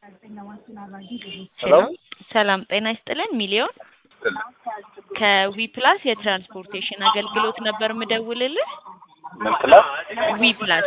ሄሎ ሰላም ጤና ይስጥልን ሚሊዮን ከዊ ፕላስ የትራንስፖርቴሽን አገልግሎት ነበር ምደውልልህ ምን ፕላስ ዊ ፕላስ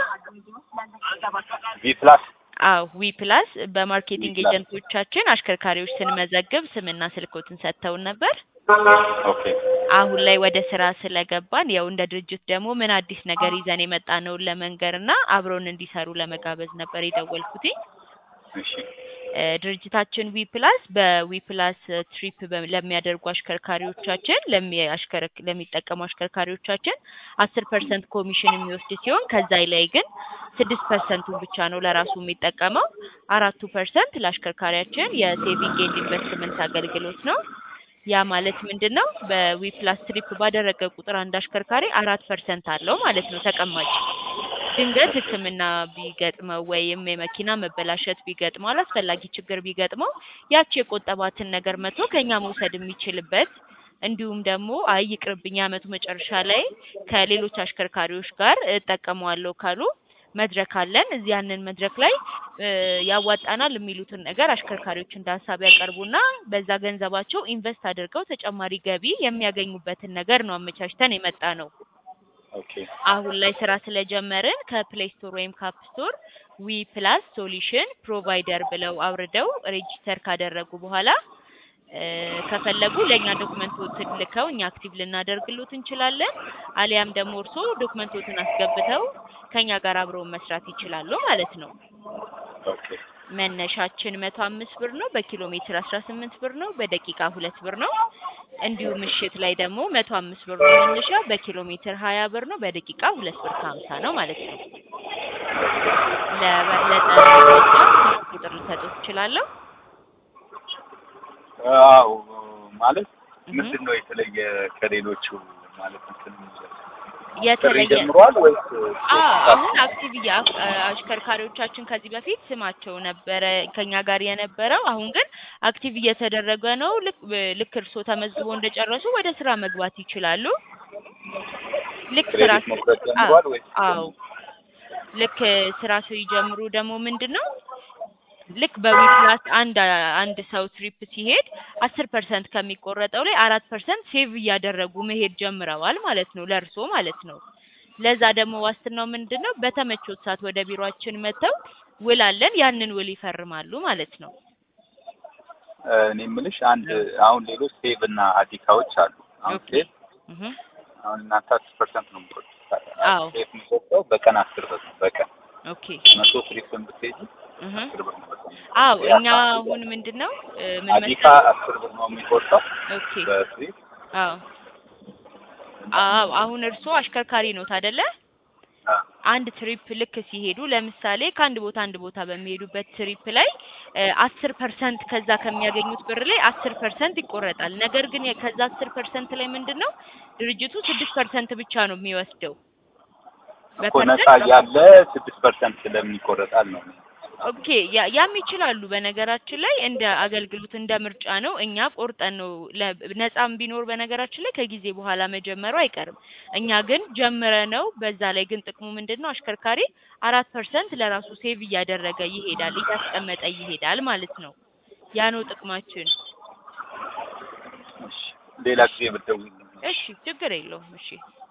ቢ ፕላስ አዎ ዊ ፕላስ በማርኬቲንግ ዊ ፕላስ። ኤጀንቶቻችን አሽከርካሪዎች ስንመዘግብ ስምና ስልኮትን ሰጥተውን ነበር ኦኬ አሁን ላይ ወደ ስራ ስለገባን ያው እንደ ድርጅት ደግሞ ምን አዲስ ነገር ይዘን የመጣ ነውን ለመንገር እና አብረውን እንዲሰሩ ለመጋበዝ ነበር የደወልኩትኝ እሺ እ ድርጅታችን ዊ ፕላስ በዊ ፕላስ ትሪፕ በ- ለሚያደርጉ አሽከርካሪዎቻችን ለሚ- አሽከረክ- ለሚጠቀሙ አሽከርካሪዎቻችን አስር ፐርሰንት ኮሚሽን የሚወስድ ሲሆን ከዛ ላይ ግን ስድስት ፐርሰንቱን ብቻ ነው ለራሱ የሚጠቀመው አራቱ ፐርሰንት ለአሽከርካሪያችን የሴቪንግ ኤንድ ኢንቨስትመንት አገልግሎት ነው። ያ ማለት ምንድን ነው? በዊ ፕላስ ትሪፕ ባደረገ ቁጥር አንድ አሽከርካሪ አራት ፐርሰንት አለው ማለት ነው ተቀማጭ ድንገት ሕክምና ቢገጥመው ወይም የመኪና መበላሸት ቢገጥመው አላስፈላጊ ችግር ቢገጥመው ያቺ የቆጠባትን ነገር መቶ ከኛ መውሰድ የሚችልበት እንዲሁም ደግሞ አይ ይቅርብኝ የዓመቱ መጨረሻ ላይ ከሌሎች አሽከርካሪዎች ጋር እጠቀመዋለሁ ካሉ መድረክ አለን። እዚህ ያንን መድረክ ላይ እ ያዋጣናል የሚሉትን ነገር አሽከርካሪዎች እንደ ሀሳብ ያቀርቡና በዛ ገንዘባቸው ኢንቨስት አድርገው ተጨማሪ ገቢ የሚያገኙበትን ነገር ነው አመቻችተን የመጣ ነው። ኦኬ አሁን ላይ ስራ ስለጀመርን ከፕሌይ ስቶር ወይም ካፕ ስቶር ዊ ፕላስ ሶሉሽን ፕሮቫይደር ብለው አውርደው ሬጂስተር ካደረጉ በኋላ እ ከፈለጉ ለእኛ ዶክመንቶትን ልከው እኛ አክቲቭ ልናደርግሎት እንችላለን። አሊያም ደግሞ እርስዎ ዶክመንቶትን አስገብተው ከኛ ጋር አብረውን መስራት ይችላሉ ማለት ነው። ኦኬ መነሻችን መቶ አምስት ብር ነው። በኪሎ ሜትር አስራ ስምንት ብር ነው። በደቂቃ ሁለት ብር ነው። እንዲሁም ምሽት ላይ ደግሞ መቶ አምስት ብር ነው መነሻ። በኪሎ ሜትር ሀያ ብር ነው። በደቂቃ ሁለት ብር ከሀምሳ ነው ማለት ነው። ለበለጠ መረጃ ስልክ ቁጥር ልሰጥዎት እችላለሁ። አዎ ማለት እህ ምንድን ነው የተለየ ከሌሎቹ ማለት እንትን ጥሪ የተለየ ጀምሯል ወይስ አዎ አሁን አክቲቭ እያ አሽከርካሪዎቻችን ከዚህ በፊት ስማቸው ነበረ ከኛ ጋር የነበረው አሁን ግን አክቲቭ እየተደረገ ነው። ልክ ልክ እርስዎ ተመዝግቦ እንደጨረሱ ወደ ስራ መግባት ይችላሉ። ልክ ስራ ክሬዲት መቁረጥ ጀምሯል ወይስ አዎ ልክ ስራ ሲጀምሩ ደግሞ ምንድን ነው ልክ በዊፕላስ አንድ አንድ ሰው ትሪፕ ሲሄድ አስር ፐርሰንት ከሚቆረጠው ላይ አራት ፐርሰንት ሴቭ እያደረጉ መሄድ ጀምረዋል ማለት ነው ለእርሶ ማለት ነው። ለዛ ደግሞ ዋስትናው ምንድን ነው? በተመቾት ሰዓት ወደ ቢሮአችን መጥተው ውል አለን ያንን ውል ይፈርማሉ ማለት ነው። እ እኔ የምልሽ አንድ አሁን ሌሎች ሴቭ እና አዲካዎች አሉ። አሁን ኦኬ ሴቭ እህ አሁን እናንተ አስር ፐርሰንት ነው የምትቆርጡት። አዎ ሴቭ የሚቆርጠው በቀን አስር ብር ነው በቀን ኦኬ መቶ ትሪፕን ብትሄጂ እህ አስር ብር ነው በቀን አዎ ያ እኛ አሁን ምንድን ነው እ ምን አዲካ መሰለህ አስር ብር ነው የሚቆርጠው ኦኬ በትሪፕ አዎ አዎ አሁን እርስዎ አሽከርካሪ ኖት አይደለ? አ አንድ ትሪፕ ልክ ሲሄዱ ለምሳሌ ከአንድ ቦታ አንድ ቦታ በሚሄዱበት ትሪፕ ላይ አስር ፐርሰንት ከዛ ከሚያገኙት ብር ላይ አስር ፐርሰንት ይቆረጣል። ነገር ግን የ- ከዛ አስር ፐርሰንት ላይ ምንድን ነው ድርጅቱ ስድስት ፐርሰንት ብቻ ነው የሚወስደው። እኮ ነፃ በፐርሰንት እያለ ስድስት ፐርሰንት ስለምን ይቆረጣል ነው ኦኬ ያ- ያም ይችላሉ። በነገራችን ላይ እንደ አገልግሎት እንደ ምርጫ ነው። እኛ ቆርጠን ነው ለ- ነፃም ቢኖር በነገራችን ላይ ከጊዜ በኋላ መጀመሩ አይቀርም። እኛ ግን ጀምረ ነው። በዛ ላይ ግን ጥቅሙ ምንድን ነው? አሽከርካሪ አራት ፐርሰንት ለራሱ ሴቭ እያደረገ ይሄዳል፣ እያስቀመጠ ይሄዳል ማለት ነው። ያ ነው ጥቅማችን። እሺ ሌላ ጊዜ ብትደውይልኝ እሺ ችግር የለውም። እሺ